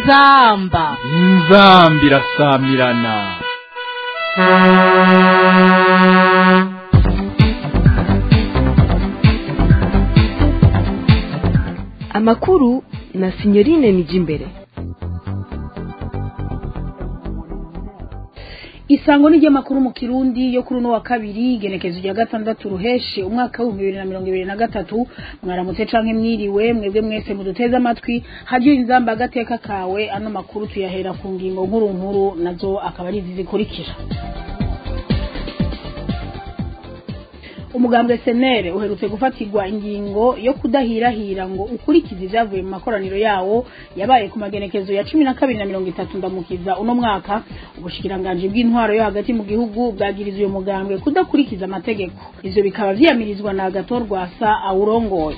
inzamba inzambi irasamirana amakuru na sinyorine nijimbere isango ni ry'amakuru mu kirundi yo kuri uno wa kabiri igenekezo rya gatandatu ruheshe umwaka w'ibihumbi bibiri na mirongo ibiri na gatatu mwaramutse canke mwiriwe mwebwe mwese muduteze amatwi hadiyo inzamba agateka kawe ano makuru tuyahera ku ngingo nkuru nkuru nazo akaba ari izi zikurikira umugambwe senere uherutse gufatirwa ingingo yo kudahirahira ngo ukurikize ivyavuye mu makoraniro yawo yabaye ku magenekezo ya cumi na kabiri na mirongo itatu ndamukiza uno mwaka ubushikiranganji bw'intwaro yo hagati mu gihugu bwagiriza uyo mugambwe kudakurikiza amategeko ivyo bikaba vyiyamirizwa na agatorwasa awurongoye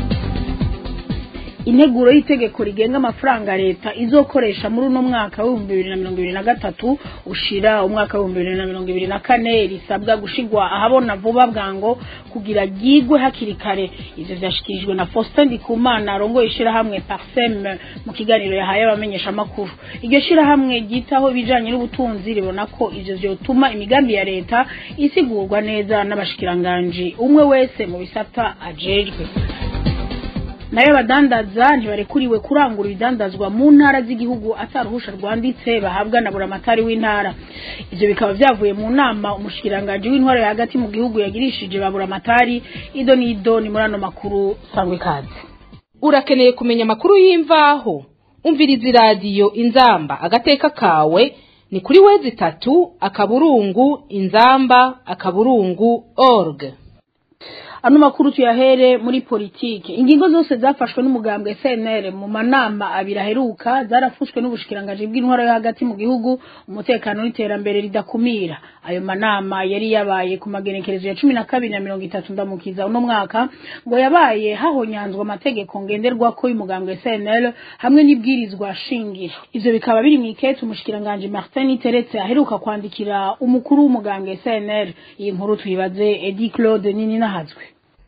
integuro y'itegeko rigenga amafaranga leta izokoresha muri uno mwaka w'ibihumbi bibiri na mirongo ibiri na gatatu ushira umwaka w'ibihumbi bibiri na mirongo ibiri na kane risabwa gushigwa ahabona vuba bwango kugira ryigwe hakiri kare ivyo vyashikirijwe na Faustin Ndikumana arongoye ishirahamwe Parsem mu kiganiro yahaye abamenyesha amakuru iryo shirahamwe ryitaho ibijanye n'ubutunzi ribona ko ivyo vyotuma imigambi ya leta isigurwa neza n'abashikiranganji umwe wese mu bisata ajejwe nayo abadandaza ntibarekuriwe kurangura ibidandazwa mu ntara z'igihugu ataruhusha rwanditse bahabwa na buramatari w'intara ivyo bikaba vyavuye mu nama umushikiranganji w'intwaro ya hagati mu gihugu yagirishije ba buramatari ido n'ido ni muri ano makuru sangwa ikaze urakeneye kumenya amakuru y'imvaho umviriza iradiyo inzamba agateka kawe ni kuri wezi itatu akaburungu inzamba akaburungu org ano makuru tuyahere muri politike ingingo zose zafashwe n'umugambwe CNL mu manama abiri aheruka zarafushwe n'ubushikirangaje bw'intwaro yo hagati mu gihugu umutekano n'iterambere ridakumira ayo manama yari yabaye ku magenekerezo ya cumi na kabiri na mirongo itatu ndamukiza uno mwaka ngo yabaye hahonyanzwa amategeko ngenderwako y'umugambwe CNL hamwe n'ibwirizwa shingiro ivyo bikaba biri mw'ikete umushikiranganje Martin Teretse aheruka kwandikira umukuru w'umugambwe CNL iyi nkuru tuyibaze Edi Claude nini nahazwe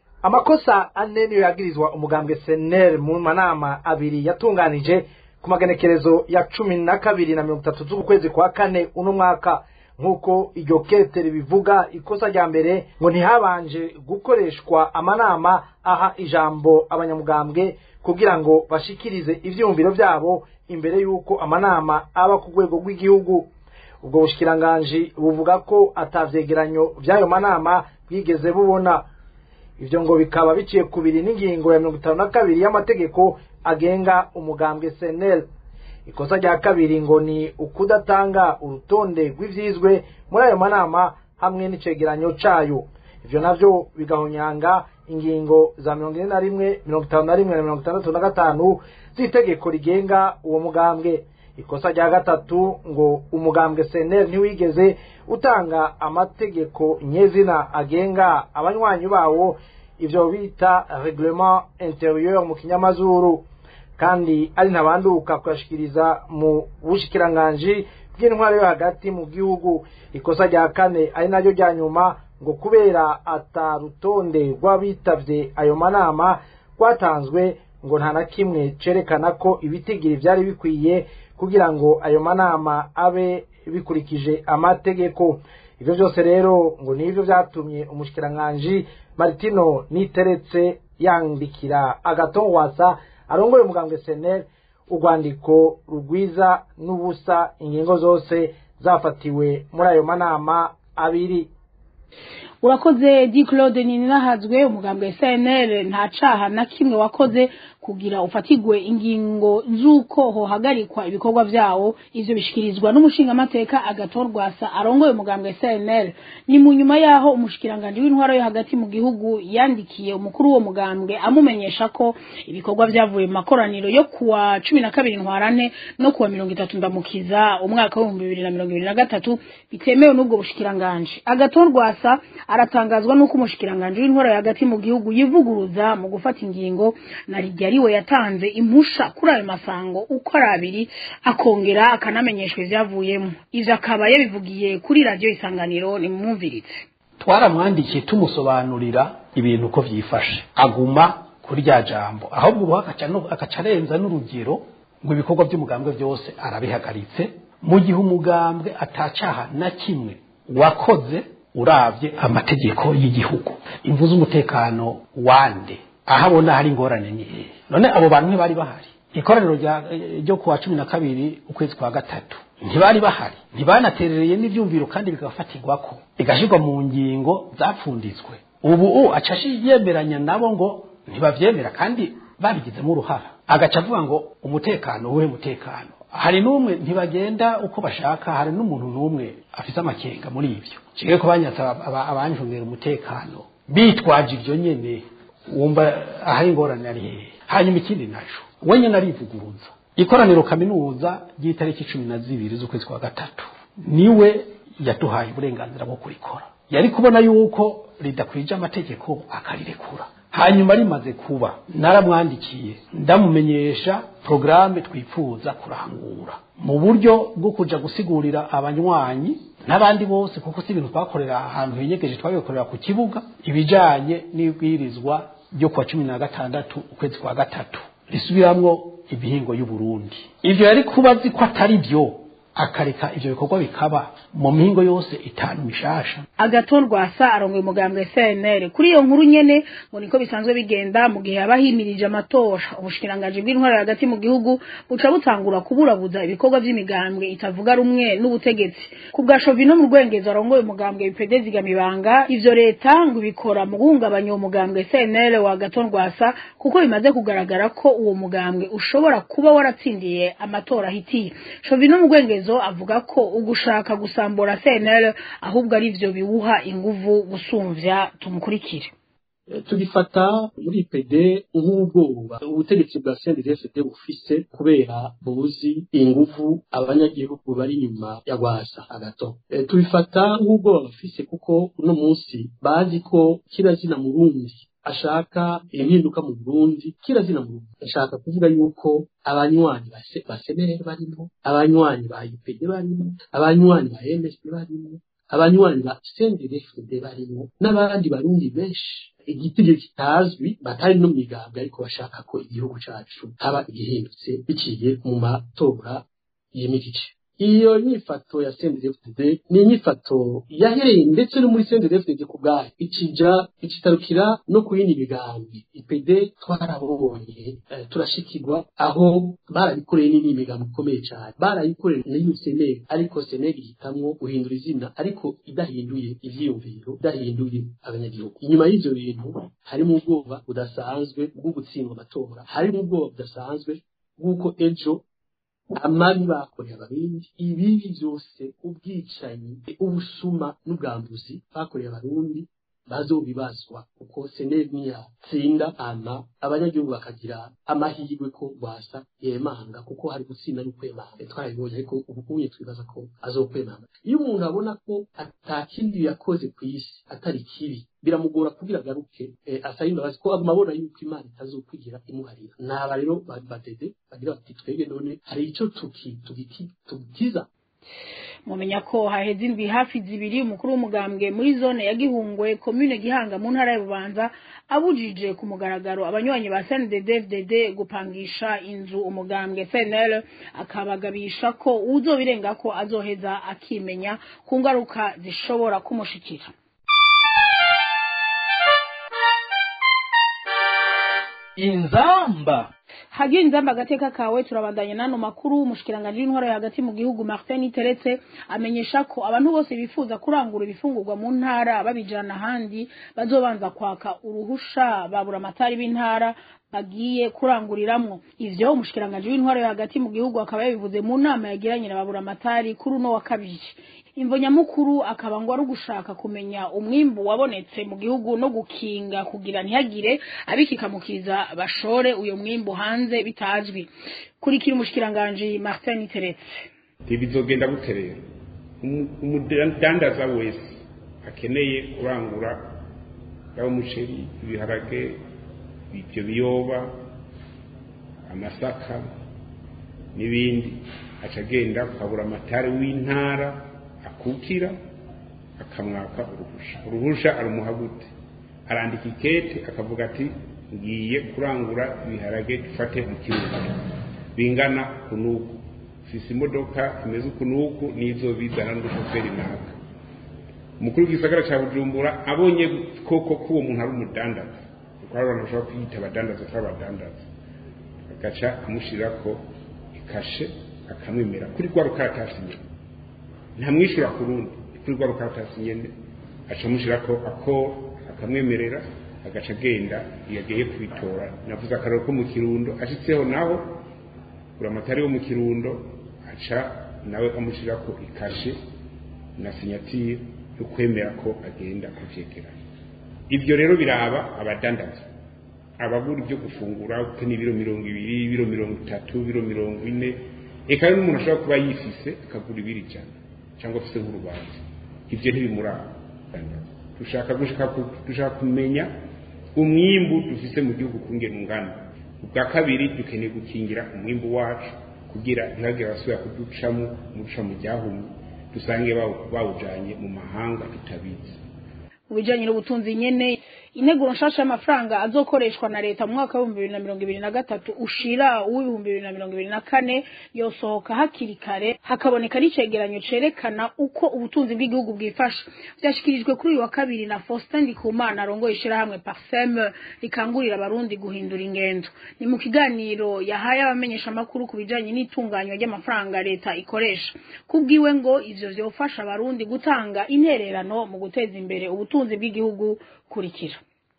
amakosa ane niyo yagirizwa umugambwe seneri mu manama abiri yatunganije ku magenekerezo ya cumi na kabiri na mirongo itatu z'ukwezi kwa kane uno mwaka nk'uko iryo kete ribivuga ikosa rya mbere ngo ntihabanje gukoreshwa amanama aha ijambo abanyamugambwe kugira ngo bashikirize ivyiyumviro vyabo imbere y'uko amanama aba ku rwego rw'igihugu ubwo bushikiranganji buvuga ko atavyegeranyo vy'ayo manama bwigeze bubona ivyo ngo bikaba biciye kubiri n'ingingo ya mirongo itanu na kabiri y'amategeko agenga umugambwe senel ikosa rya kabiri ngo ni ukudatanga urutonde rw'ivyizwe muri ayo manama hamwe n'icegeranyo cayo ivyo navyo bigahonyanga ingingo za mirongo ine na rimwe mirongo itanu na rimwe na mirongo itandatu na gatanu z'itegeko rigenga uwo mugambwe ikosa rya gatatu ngo umugambwe senel ntiwigeze utanga amategeko nyezina agenga abanywanyi bawo ivyo bita reglement interieur mu kinyamazuru kandi ari ntabanduka kuyashikiriza mu bushikiranganji bw'intwaro yo hagati mu gihugu ikosa rya kane ari naryo rya nyuma ngo kubera ata rutonde rw'abitavye ayo manama rwatanzwe ngo nta na kimwe cerekana ko ibitigiri vyari bikwiye kugira ngo ayo manama abe bikurikije amategeko ivyo vyose rero ngo nivyo vyatumye umushikiranganji Martino niteretse yandikira agatongwasa arongoye umugambwe senel urwandiko rugwiza n'ubusa ingingo zose zafatiwe muri ayo manama abiri urakoze di claude ninahazwe umugambwe cnl nta caha na kimwe wakoze kugira ufatigwe ingingo z'uko hohagarikwa ibikorwa vyawo ivyo bishikirizwa n'umushingamateka agatorwasa arongoye umugambwe cnl ni mu nyuma yaho umushikiranganje w'intwaro yo hagati mu gihugu yandikiye umukuru w'uwo mugambwe amumenyesha ko ibikorwa vyavuye mu makoraniro yo kuwa cumi na kabiri ntwarante no kuwa mirongo itatu ndamukiza umwaka w'ibihumbi bibiri na mirongo ibiri na gatatu bitemewe n'ubwo bushikiranganje agatorwasa aratangazwa n'uko umushikiranganje w'intwaro yo hagati mu gihugu yivuguruza mu gufata ingingo na rijya ariwe yatanze impusha kuri ayo masango uko ari abiri akongera akanamenyeshwa ivyavuyemo ivyo akaba yabivugiye kuri radiyo isanganiro nimumwumviritse twaramwandikiye tumusobanurira ibintu uko vyifashe aguma kuri rya jambo ahubwo ubu agaca no- agaca arenza n'urugero ngo ibikorwa by'umugambwe byose arabihagaritse mu gihe umugambwe atacaha na kimwe wakoze uravye amategeko y'igihugu imvu z'umutekano wande aho abona hari ingorane ni hehe none abo bantu ntibari bahari ikoraniro rya- ryo kuwa cumi na kabiri ukwezi kwa gatatu ntibari bahari ntibanaterereye n'ivyumviro kandi bigafatirwako bigashyirwa mu ngingo zapfunditswe ubu u aca yemeranya nabo ngo ntibavyemera kandi babigizemo uruhara agaca avuga ngo umutekano uwuhe mutekano hari n'umwe ntibagenda uko bashaka hari n'umuntu n'umwe afite amakenga muri ibyo kigali ko banyatsa aba- abanjungera umutekano bitwaje ibyo nyene wumva ahari ingorane ari hehe hanyuma ikindi naco we nyene arivuguruza ikoraniro kaminuza ry'itariki cumi na zibiri z'ukwezi kwa gatatu niwe yaduhaye uburenganzira bwo kurikora yari kubona yuko ridakwije amategeko akarirekura hanyuma rimaze kuba naramwandikiye ndamumenyesha porogaramu twifuza kurangura mu buryo bwo kuja gusigurira abanywanyi n'abandi bose kuko si ibintu twakorera ahantu hinyegeje twabikorera ku kibuga ibijanye n'ibwirizwa ryo kuwa cumi na gatandatu ukwezi kwa gatatu risubiramwo ibihingo y'uburundi ivyo yari kuba azi ko atari byo akareka ivyo bikorwa bikaba mu mihingo yose itanu mishasha agaton rwasa arongoye umugambwe CNL kuri iyo nkuru nyene ngo niko bisanzwe bigenda mu gihe haba himirije amatora ubushikiranganji bw'intwara hagati mu gihugu buca butangura kuburabuza ibikorwa vy'imigambwe itavuga rumwe n'ubutegetsi ku bwa Shovino mu rwengezo arongoye umugambwe bipede zigamibanga ivyo leta ngo ibikora mu guhungabanya uwo mugambwe CNL wa gaton rwasa kuko bimaze kugaragara ko uwo mugambwe ushobora kuba waratsindiye amatora ahitiye Shovino mu rwengezo avuga ko ugushaka gusambura CNL ahubwo ari vyo biwuha inguvu gusumvya tumukurikire Eh, tugifata muri IPD nk'ubwoba ubutegetsi bwa CNDD-FDD bufise kubera buzi inguvu abanyagihugu bari inyuma ya Rwasa agato Eh, tubifata nk'ubwoba bafise kuko uno munsi bazi ko kirazina Murundi ashaka impinduka mu Burundi kirazina mu Burundi ashaka kuvuga yuko abanywanyi ba se- ba senere barimo abanywanyi ba IPD barimo abanywanyi ba MSD barimo abanywanyi ba CNDD-FDD barimo n'abandi barundi benshi igitigiri kitazwi batari no mu migambwe ariko bashaka ko igihugu cacu haba igihindutse biciye mu matora y'imirike iyo nyifato ya CNDD-FDD ni inyifato yahereye ndetse no muri CNDD-FDD ku bwayo ikija ikitarukira no ku yindi migambi IPD twarabonye eh, turashikirwa aho barabikoreye n'indi migambi ikomeye cyane barayikoreye na UCNL ariko CNL ihitamwo guhindura izina ariko idahinduye ivyiyumviro idahinduye abanyagihugu inyuma y'ivyo bintu harimo ubwoba budasanzwe bwo gutsindwa amatora harimo ubwoba budasanzwe bw'uko ejo amabi bakoreye abarundi ibibi byose ubwicanyi ubusuma n'ubwambuzi bakoreye abarundi bazobibazwa kuko seneri niyatsinda ama abanyagihugu bakagira amahirwe ko rwasa yemanga kuko hari gutsinda n'ukwemanga twarabibonye ariko ubu unye twibaza ko azokwemanga iyo umuntu abona ko atakindi yakoze ku isi atari kibi biramugora kugira agaruke eh, asaba imbabazi ko aguma abona yuko imana itazokwigira imuharira naba rero ba- badede bagira bati twebwe none hari ico tuki tugiki tugiza mumenya ko haheze indwi hafi zibiri umukuru w'umugambwe muri zone ya gihungwe komune gihanga mu ntara ya bubanza abujije ku mugaragaro abanywanyi ba CNDD-FDD gupangisha inzu umugambwe CNL akabagabisha ko uzobirenga ko azoheza akimenya ku ngaruka zishobora kumushikira inzamba hagiye inzamba agateka kawe turabandanya n'ano makuru umushikiranganje w'intwaro yo hagati mu gihugu Martin Teretse amenyesha ko abantu bose bifuza kurangura ibifungurwa mu ntara babijana ahandi bazobanza kwaka uruhusha babura amatari b'intara bagiye kuranguriramwo ivyo umushikiranganje w'intwaro yo hagati mu gihugu akaba yabivuze mu nama yagiranye na babura amatari kuri uno wa kabiri imvo nyamukuru akaba ngo ari ugushaka kumenya umwimbu wabonetse mu gihugu no gukinga kugira ntihagire abikikamukiza bashore uyo mwimbu hanze bitazwi kurikira umushikiranganje Martin Teretse ntibizogenda gute rero Umu- umudandaza wese akeneye kurangura yaba umuceri ibiharage ibyo biyoba amasaka n'ibindi aca agenda akabura amatari w'intara akukira akamwaka uruhusha uruhusha arumuha gute arandika ikete akavuga ati ngiye kurangura ibiharage dufate mu kirundo bingana kunuku ufise imodoka imeze ukunuku nizo bizana n'udushoferi naka umukuru w'igisagara cya bujumbura abonye koko ko uwo muntu ari umudandaza kuko hari abantu bashobora kwiyita abadandaza atari abadandaza agaca amushyirako ikashe akamwemera kuri rwa rukaratasi nyene ntamwishyura ku rundi kuri rwa rukaratasi nyene aca amushyirako ako akamwemerera agaca agenda iyo agiye kubitora navuze akararo ko mu kirundo ashitseho naho buramatari wo mu kirundo aca nawe amushyirako ikashe na sinyatire yo kwemera ko agenda kuvyegeranya ivyo rero biraba abadandaza abagura ibyo gufungura kuko ni ibiro mirongo ibiri ibiro mirongo itatu ibiro mirongo ine eka rero n'umuntu ashobora kuba yifise akagura ibiro ijana cyangwa afise nk'urubanza ivyo ntibimuraba dushaka gushaka ku- dushaka kumenya umwimbu dufise mu gihugu kungena ungana ubwa kabiri dukeneye gukingira umwimbu wacu kugira ntihagire abasubira kuducamo muca mu ryahumye dusange bawu- bawujanye mu mahanga tutabizi mu bijanye n'ubutunzi nyene integuro nshasha y'amafaranga azokoreshwa na leta mu mwaka w'ibihumbi bibiri na mirongo ibiri na gatatu ushira uw'ibihumbi bibiri na mirongo ibiri na kane yosohoka hakiri kare hakaboneka n'icegeranyo cerekana uko ubutunzi bw'igihugu bwifashe vyashikirijwe kuri uyu wa kabiri na Faustin Ndikumana arongoye ishirahamwe Parsem rikangurira abarundi guhindura ingendo ni mu kiganiro yahaye abamenyesha amakuru ku bijanye n'itunganywa ry'amafaranga leta ikoresha kubwiwe ngo ivyo vyofasha abarundi gutanga intererano mu guteza imbere ubutunzi bw'igihugu kurikira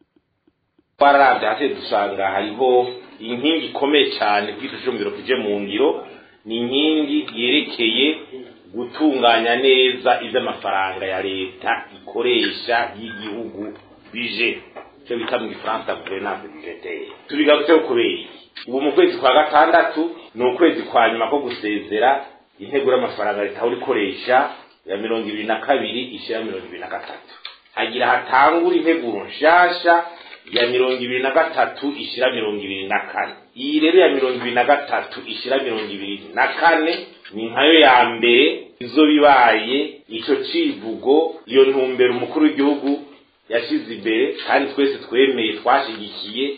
twararavye hasi dusanga hariho inkingi ikomeye cyane bw'icumviro kije mu ngiro ni inkingi yerekeye gutunganya neza ivy'amafaranga ya leta ikoresha y'igihugu bije icyo bita mu gifaransa gouvernance budgetaire tubigarutseho kubera iki ubu mu kwezi kwa gatandatu ni ukwezi kwa nyuma ko gusezera intego y'amafaranga leta ahora ikoresha ya mirongo ibiri na kabiri ishira mirongo ibiri na gatatu hagira hatangura integuro nshasha ya mirongo ibiri na gatatu ishira mirongo ibiri na kane iyi rero ya mirongo ibiri na gatatu ishira mirongo ibiri na kane ni nkayo ya mbere izo bibaye ico civugo iyo ntumbero umukuru w'igihugu yashize imbere kandi twese twemeye twashigikiye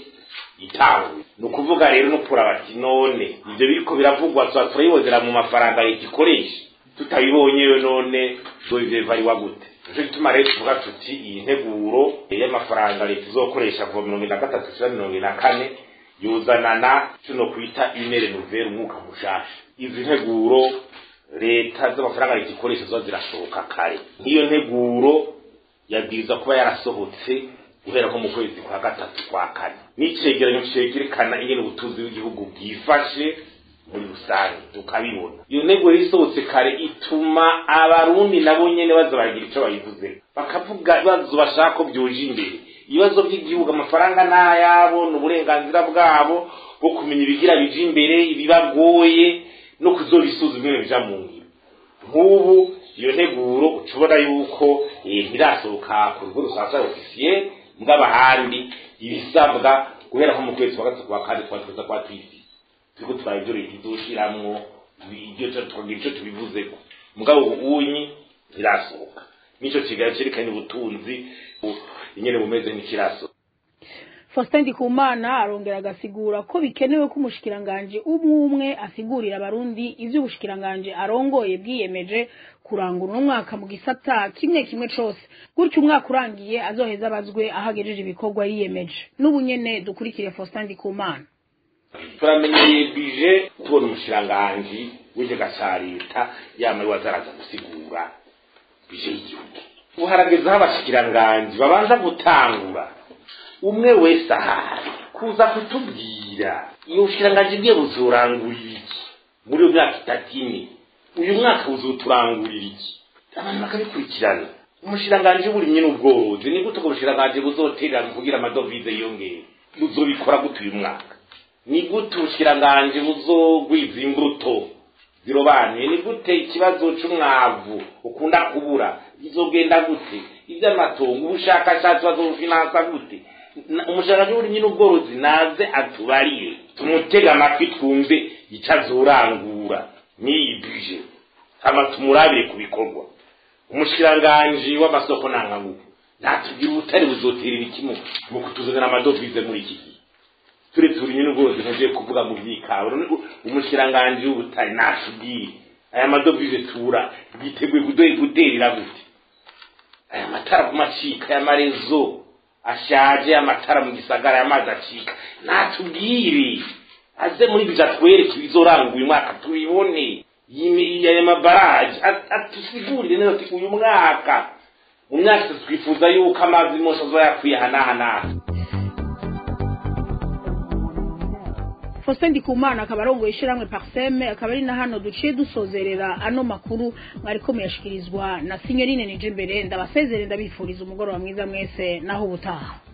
itawe ni ukuvuga rero no kuraba ati none ivyo biriko biravugwa tuba turayibonera mu mafaranga leta ikoresha tutabibonyeyo none tuzovariwa gute nico gituma rero tuvuga tuti iyi nteguro y'amafaranga leta izokoresha kuva mirongo ine na gatatu ishira mirongo ine na kane yuzanana tuno kwita inere nouvelle umwuka mushasha izi nteguro leta z'amafaranga leta ikoresha ziba zirasohoka kare nk'iyo nteguro yabwirizwa kuba yarasohotse guhera nko mu kwezi kwa gatatu kwa kane n'icegeranyo cerekana ingene ubutunzi bw'igihugu bwifashe muri rusange tukabibona iyo ntego rero isohotse kare ituma abarundi nabo nyene baza baragira ico bayivuze bakavuga ibibazo bashaka ko byoje imbere ibibazo by'igihugu amafaranga n'ayabo ni uburenganzira bwabo bwo kumenya ibigira bije imbere ibibagoye no kuzobisuzuma ingene bija mu ngiro nk'ubu iyo nteguro ucubona yuko eh, ntirasohoka ku rugo rusanzwe ofisiye bw'abahandi ibisabwa guhera nko mu kwezi kwa gatatu kwa kane twatuza kwa twisi turiko turaba ivyo leta izoshiramwo ibyo tukagira ico tubivuzeko mugabo ubunyi ntirasohoka nico kigali cerekanye ubutunzi bu- ingene bumeze nk'ikiraso Faustin Ndikumana arongera agasigura ko bikenewe ko umushikiranganje umwe umwe asigurira abarundi ivyo ubushikiranganje arongoye bwiyemeje kurangura uno mwaka mu gisata kimwe kimwe cose gutyo umwaka urangiye azoheza abazwe ahagejeje ibikorwa yiyemeje n'ubu nyene dukurikire Faustin Ndikumana turamenyeye bije tubona umushiranganji w'ikigega ca leta yamaye wazaraza gusigura bije y'igihugu ubu haragezeho abashikiranganji babanza gutangura umwe wese ahari kuza kutubwira iyo bushikiranganji bwiye buzorangurira iki muri iyo myaka itatu ine uyu mwaka buzoturangurira iki abantu bakabikurikirana umushikiranganji w'uburimyi n'ubworozi ni gute ubwo bushikiranganji buzoterera kugira amadovize yiyongere buzobikora gute uyu mwaka ni gute ubushikiranganje buzogwiza imbuto zirobanuye ni gute ikibazo c'umwavu ukunda kubura bizogenda gute ivy'amatongo ubushakashatsi bazobufinansa gute Na- umushikiranganji w'uburimyi n'ubworozi naze atubarire tumutega amatwi twumve ico azorangura n'iyi bije hama tumurabire ku bikorwa umushikiranganji w'amasoko ntanganguvu natubwira ubutari buzotera ibiki mu mu kutuzanira amadovize muri iki gihe turetse uburimyi n'ubworozi ntugiye kuvuga mu by'ikawa umushikiranganji w'ubutari natubwire aya madovize tura yiteguye guterera gute aya matara ku macika aya marezo ashaje amatara mu gisagara y'amazi acika natubwire aze muri bija twereke ibizoranga uyu mwaka tubibone aya mabaraje atusigurire neza ati uyu mwaka mu myaka itatu twifuza yuko amazi mose azoyakwiye ahanahanaha Faustin Ndikumana akaba arongoye ishiramwe Parseme akaba ari na hano duciye dusozerera ano makuru mwariko muyashikirizwa na Signorine Nijimbere ndabasezere ndabifuriza umugoroba mwiza mwese naho ubutaha